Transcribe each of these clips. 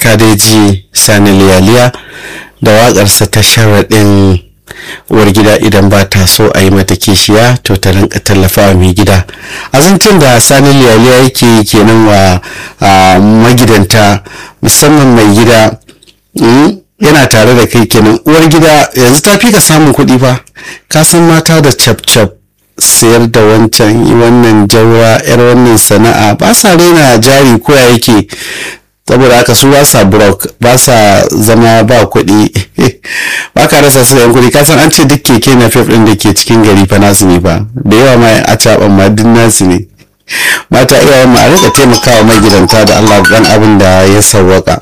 kadeji sani liyaliya da waƙarsa ta sharaɗin uwar gida idan ba ta so a yi mata kishiya to ta rinka tallafawa mai gida azancin da sani liyaliya yake kenan wa magidanta musamman mai gida yana tare da kai kenan uwar gida yanzu ta fi ka samun kuɗi fa ka san mata da cap cap sayar da wancan wannan jaura yar wannan sana'a ba sa raina jari ko ya yake saboda haka su ba sa brok ba sa zama ba kuɗi ba ka rasa su yan kuɗi kasan an ce duk keke na fef ɗin da ke cikin gari fa nasu ne fa da yawa ma a caɓan ma duk nasu ne mata iyayen ma a rika taimakawa magidanta da allah dan abin da ya sawwaka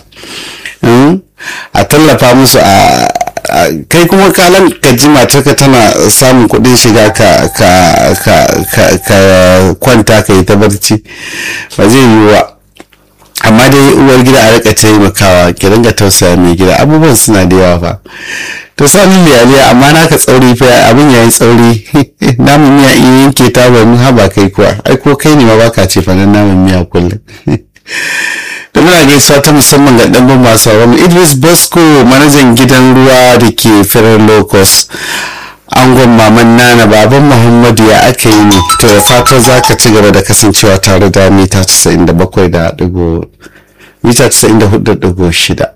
a tallafa musu a kai kuma kalan ka ji matarka tana samun kuɗin shiga ka kwanta ka yi ta barci ba zai yi wa amma dai uwar gida a rika taimakawa ki ringa tausaya mai gida abubuwan suna da yawa fa to sani liyaliya amma naka tsauri fa abin yayi tsauri namun miya in yanke ta ba mun haba kai kuwa ai ko kai ne ma baka ce fa namun miya kullum da muna gaisuwa ta musamman ga ɗan masu sauran idris bosco manajan gidan ruwa da ke firar locus angon maman nana baban muhammadu ya aka yi ne to da fatan za ka ci gaba da kasancewa tare da mita 97 da mita 94.6